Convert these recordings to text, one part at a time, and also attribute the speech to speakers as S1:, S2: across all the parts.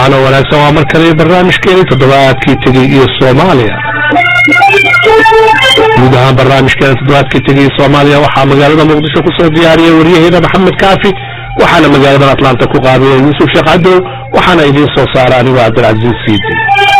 S1: waana wanaagsan waa mar kale barnaamijkeeni toddobaadkii tegey iyo soomaaliya guud ahaan barnaamijkeena toddobaadkii tegey soomaaliya waxaa magaalada muqdisho kusoo diyaariyay waryaheena maxamed kaafi waxaana magaaladan atlanta ku qaabiyay yuusuf sheekh cadow waxaana idiin soo saara anigoo cabdilcaziiz siidi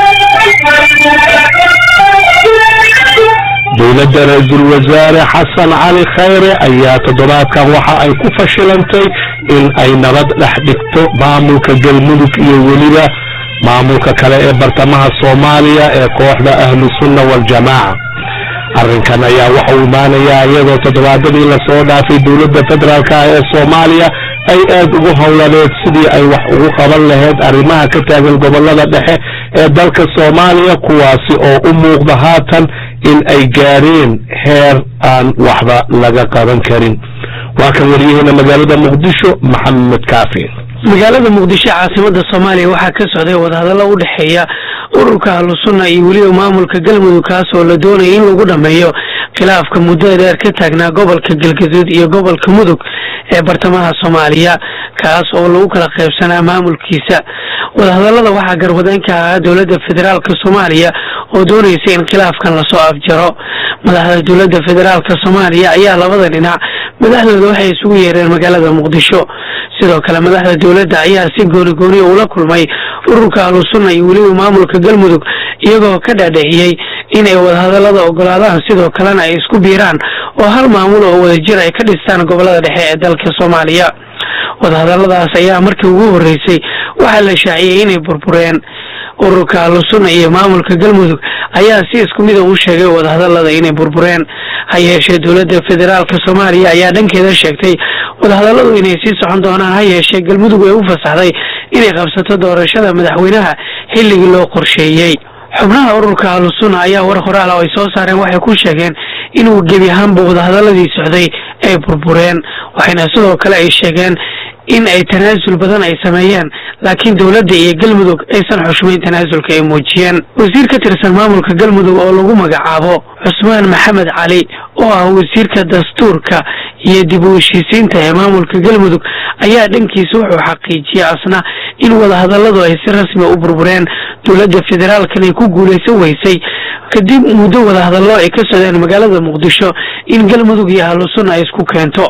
S1: dowladda ra-iisul wasaare xasan cali khayre ayaa toddobaadkan waxa ay ku fashilantay in ay nabad dhex dhigto maamulka galmudug iyo weliba maamulka kale ee bartamaha soomaaliya ee kooxda ahlu sunna waljamaaca arrinkan ayaa waxa uu imaanayaa iyadoo toddobaadadii lasoo dhaafay dowladda federaalk ah ee soomaaliya ay aad ugu howlaneed sidii ay wax ugu qaban lahayd arrimaha ka taagan gobolada dhexe ee dalka soomaaliya kuwaasi oo u muuqda haatan in ay gaadheen heer aan waxba laga qaban karin waa kan waryaheena magaalada muqdisho maxamed kaafi
S2: magaalada muqdisho caasimada soomaaliya waxaa ka socday wadahadallo u dhexeeya ururka ahlusunna iyo weliba maamulka galmudug kaas oo la doonaya in lagu dhameeyo khilaafka muddada dheer ka taagnaa gobolka galgaduud iyo gobolka mudug ee bartamaha soomaaliya kaas oo lagu kala qaybsanaa maamulkiisa wadahadallada waxaa garwadeen ka ahaa dowladda federaalka soomaaliya oo doonaysa in khilaafkan lasoo afjaro madaxda dowladda federaalka soomaaliya ayaa labada dhinac madaxdooda waxay isugu yeereen magaalada muqdisho sidoo kale madaxda dowladda ayaa si gooni gooniya ula kulmay ururka ahlusunna iyo weliba maamulka galmudug iyagoo ka dhaadhiciyey inay wadahadallada ogolaadaan sidoo kalena ay isku biiraan oo hal maamul oo wadajir ay ka dhistaan gobolada dhexe ee dalka soomaaliya wadahadalladaas ayaa markii ugu horreysay waxaa la shaaciyey inay burbureen ururka ahlusunna iyo maamulka galmudug ayaa si isku mida u sheegay wadahadallada inay burbureen ha yeeshee dowladda federaalka soomaaliya ayaa dhankeeda sheegtay wadahadalladu inay sii socon doonaan ha yeeshee galmudug ay u fasaxday inay qabsato doorashada madaxweynaha xilligii loo qorsheeyey xubnaha ururka ahlusunna ayaa war qoraal oo ay soo saareen waxay ku sheegeen inuu gebi ahaanba wadahadalladii socday ay burbureen waxayna sidoo kale ay sheegeen in ay tanaasul badan ay sameeyeen laakiin dowladda iyo galmudug aysan xushmayn tanaasulka ay muujiyeen wasiir ka tirsan maamulka galmudug oo lagu magacaabo cusmaan maxamed cali oo ah wasiirka dastuurka iyo dib u heshiisiinta ee maamulka galmudug ayaa dhankiisa wuxuu xaqiijiyey asna in wadahadalladu ay si rasmi u burbureen dowladda federaalkan ay ku guulaysan weysay kadib muddo wadahadallo ay ka socdeen magaalada muqdisho in galmudug iyo ahlusunna ay isku keento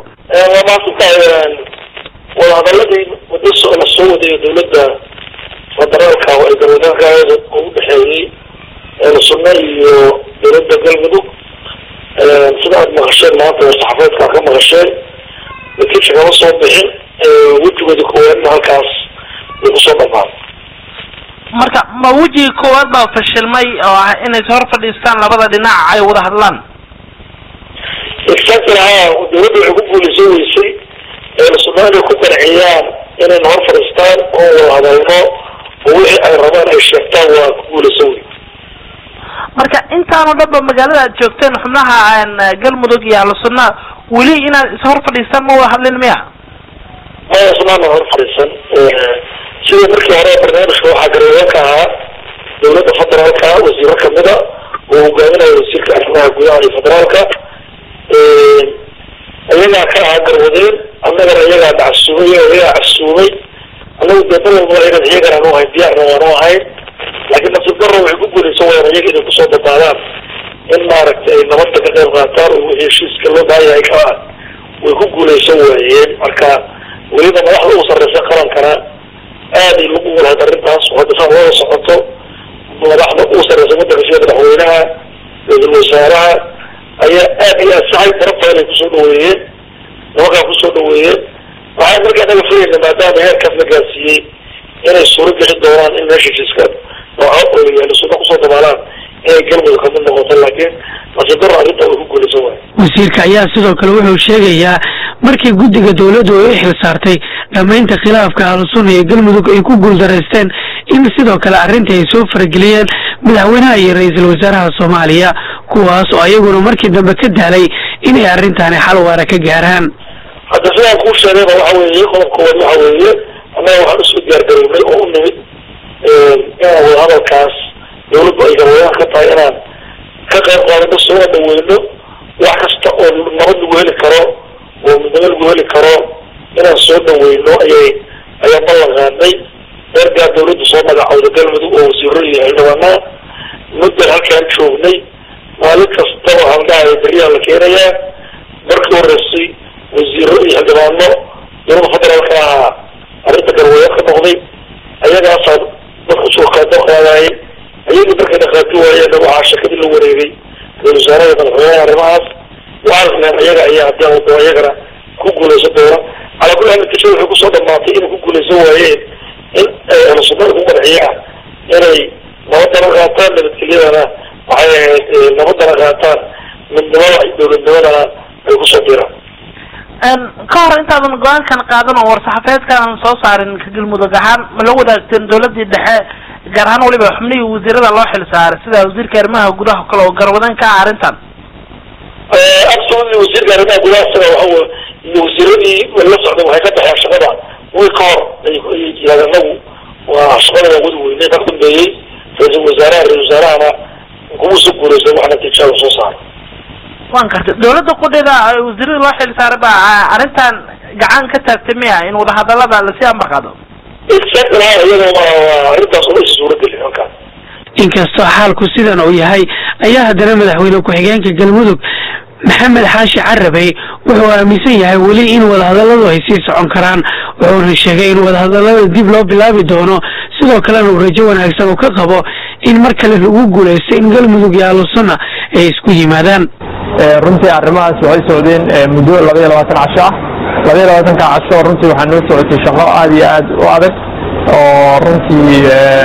S3: wadahadaladii muddo la soo wadayo dowladda federaalka oo ay galwadeenkaeeda u dhexeeyey ahlusunna iyo dowladda galmudug sida aad maqasheen maanta saxaafeedka ka maqasheen natiija kama soo bixin wejigooda koowaadna halkaas way kusoo dhamaan
S4: marka ma wejiga koowaad baa fashilmay oo ah inay hor fadhiistaan labada dhinac ay wada hadlaan
S3: exactly ha dowladda waxay ku guulaysan weysay ahlusunna inay ku qanciyaan inayna hor fadhiistaan oo wada hadalno oo wixii ay rabaan ay sheegtaan waa ku guulaysan wey
S4: marka intaanoo dhan ba magaalada aad joogteen xubnaha galmudug iyo ahlusunna weli inaad is hor fadhiistaan ma wada hadlin miya
S3: maya ismaana hor fadhiisan sida markii hore barnaamijka waxaa garwadeenka ahaa dowladda federaalka wasiiro kamida oo hogaaminaya wasiirka arrimaha gudaha iyo federaalka iyagaa ka ahaa garwadeen annagana iyagaa dhacsuumay iyagaa casuumay annagu dee mar walba iyagan iyagan aanu ahayn diyaarna waanu ahayn laakiin nasiib darro waxay ku guulaysan wayaan iyaga inay kusoo dabaadaan in maaragtay ay nabadda ka qayb qaataan oo wixii heshiiska loo baahanyahay ka ah way ku guulaysan waayeen marka weliba madaxda ugu sarreysa qarankana aaday lagu walahayd arrintaas oo hadda saa looda socoto madaxda ugu sarreysa waddanka sida madaxweynaha ra-iisul wasaaraha ayaa aad iyo aad saxay darabta inay kusoo dhaweeyeen nimankaa kusoo dhaweeyeen waxaan markaa naga filayna maadaama heerkaas la gaarsiiyey inay suuro gelin doonaan in meesha heshiiska nooca ahlusunna kusoo dabaalaan inay galmudug kamid noqoto laakiin nasiib darro arrinta way ku guulaysan waay
S2: wasiirka ayaa sidoo kale wuxuu sheegayaa markii guddiga dowladdu ay u xil saartay dhammaynta khilaafka ahlusunna iyo galmudug ay ku guuldaraysteen in sidoo kale arrintii ay soo farageliyeen madaxweynaha iyo ra-iisul wasaaraha soomaaliya kuwaas oo ayaguna markii dambe ka daalay inay arrintaani xal waara ka gaaraan
S3: hadda sidaan kuu sheegayba waxa weeye qodobkoowaad waxa weeye annaga waxaan usoo diyaargarownay oo u nimid inaan wadahadalkaas dawladdu ay garwadaan ka tahay inaan ka qayb qaadano soona dhaweyno wax kasta oo nabad lagu heli karo oo midnimo lagu heli karo inaan soo dhaweyno ayay ayaan ballan qaadnay ergaa dawladdu soo magacowda galmudug oo wasiiro iyo xildhibaanaa muddan halkaan joognay maalin kastaba haldhahayo beriyaa la keenayaa markii horeysay wasiiro iyo xildhibaano dowladda federaalka ahaa arrinta garweyo ka noqday ayagaasaa dadku soo qaadaqaadaayay ayagii markay dhaqaati waayeen waxaa shakadii la wareegay ra-isul wasaaraha madaxweynaha arrimahaas waxaan isleen ayaga ayaa haddii aan wado ayagana ku guulaysan doona calaa kulli haal natiijada waxay kusoo dhamaatay inay ku guulaysan waayeen in ahlusunnada ku qarxiyaan inay nabadana qaataan nabadgelyadana waxay ahayd nabadana qaataan midnimada iyo dowladnimadana ay kusoo diraan
S4: ka hor intaadan go-aankan qaadan oo war-saxaafeedkan soo saarin ka galmudug ahaan ma la wadaagteen dawladii dhexe gaar ahaan waliba xubnihii wasiirada loo xil saaray sida wasiirka arrimaha gudaha kale oo garwadan ka ah arrintan
S3: absolutely wasiirka arrimaha gudaha isaga waxa iyo wasiiradii la socday waxay ka baxeen shaqada wiil ka hor ay yidhahdeen anagu waa shaqada waa wadi weynay ka dambeeyey ra-iisul wasaaraha ra-isul wasaarahana kuma soo guuraysan wax natiijada soo saara
S4: waan gartay dawladda qudheeda wasiirada loo xil saaray baa arrintan gacan ka taagtay miya in wadahadalada lasii ambaqado
S3: exactly iyada waa arrintaas uma isi suurageli halkaas
S2: inkastoo xaalku sidan uu yahay ayaa haddana madaxweyne ku-xigeenka galmudug maxamed xaashi carabey wuxuu aaminsan yahay weli in wadahadalladu ay sii socon karaan wuxuuna sheegay in wadahadallada dib loo bilaabi doono sidoo kalena uu rajo wanaagsan uu ka qabo in mar kale lagu guulaysto in galmudug iyo ahlusunna ay isku yimaadaan
S5: runtii arrimahaas waxay socdeen muddo laba iyo labaatan casho ah laba iyo labaatanka casho runtii waxaa noo socotay shaqo aada iyo aad u adag oo runtii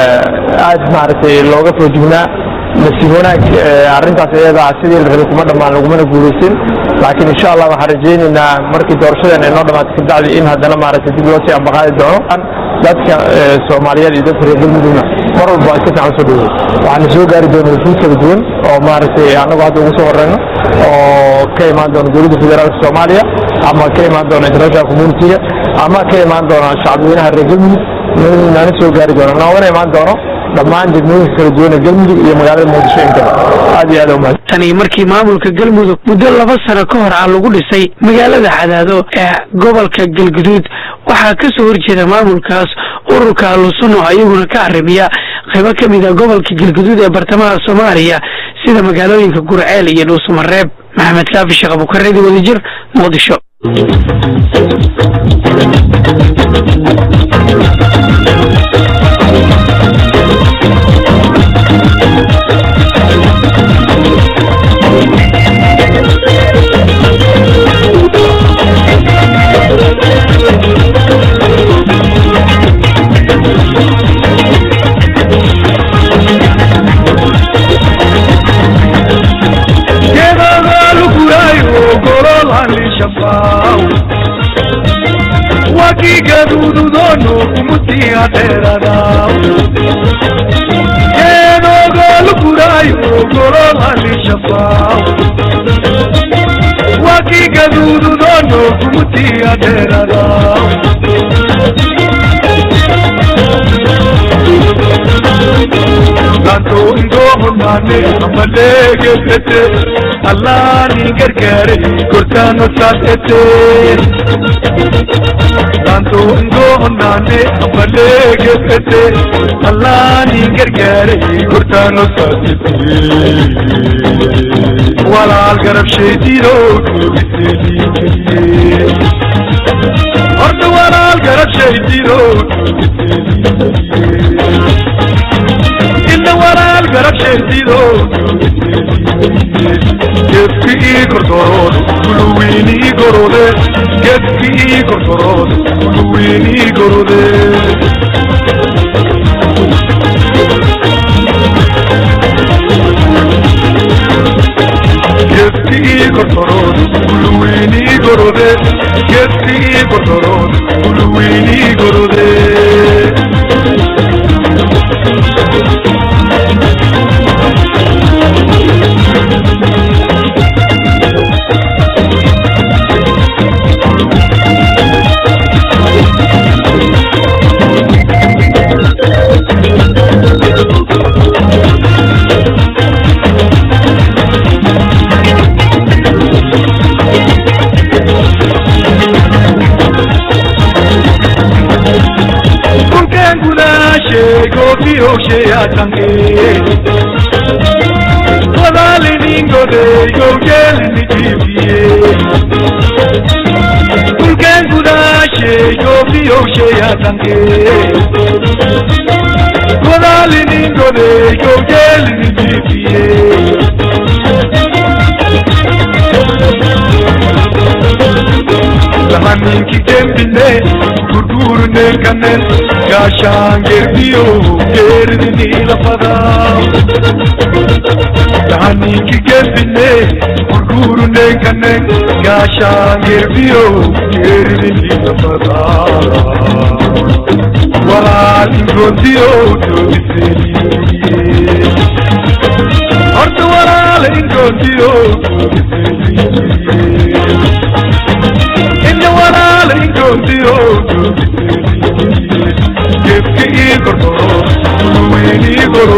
S5: aad maaragtay looga foojignaa nasiib wanaag arrintaas iyadaa sidii la rabay kuma dhammaan lagumana guulaysin laakiin insha allah waxaan rajaynaynaa markii doorashadeena ay noo dhamaato kabacdi in haddana maaragtay dib loo sii ambaqaadi doono dadka soomaaliyeed iyo dadka reer galmudugna mar walba ay si fiican soo dhaweey waxaana soo gaari doona wufuud kala duwan oo maaragtay annagu hadda ugu soo horeyno oo ka imaan doona dowladda federaalka soomaaliya ama ka imaan doona international communitiga ama ka imaan doona shacabweynaha reer galmudug nana soo gaari doona noogana imaan doono dhammaan degmooyinka kala duwan ee galmudug iyo magaalada muqdisho intaba aad iyo aad umahad
S2: tani markii maamulka galmudug muddo laba sano ka hor ah lagu dhisay magaalada cadaado ee gobolka galguduud waxaa ka soo horjeeda maamulkaas ururka ahlusunna oo iyaguna ka arrimiya qaybo ka mid a gobolka galguduud ee bartamaha soomaaliya sida magaalooyinka gurceel iyo dhuusamareeb maxamed kaafi sheekh abukareedi wadajir muqdisho
S6: wakigadududono kumutia terada kenogolukurayo gorolalishafa wakigadududono kumutia terada lanto indohonane amalegekete allani gargare kortano satete lanto indohonane amalegekete allani gargare kortano satete walaal garab sheediro kubiseedikeye horta walaal garab sheediro inna walaal garab sheedido geedki ii kortorood kuluwiin ii gorode geedki ii kortorood kuluwiin ii gorode geedki ii kortorood kuluwiin ii gorode geedki ii kortorood kuluwiin ii gorode kulkeen gudaa gobiyosheyaatange wadaaliningode gowjeelinijibiye dulkeen gudaashe gobiyosheyaatange wadaaliningode gowjeelinijibiye lahaninki gembine gurgurne kanen gaashaangerbiyo geerdinilafada lahaninki gembine gurgurne kanen gaashaangerbiyo geerdinilafada walaal ingoontiyo doobiseliye horta walaal ingoontiyo doobiseliye inna walaal ingoontiyo doobiseliye gefka ii kordhoro uluweynii goro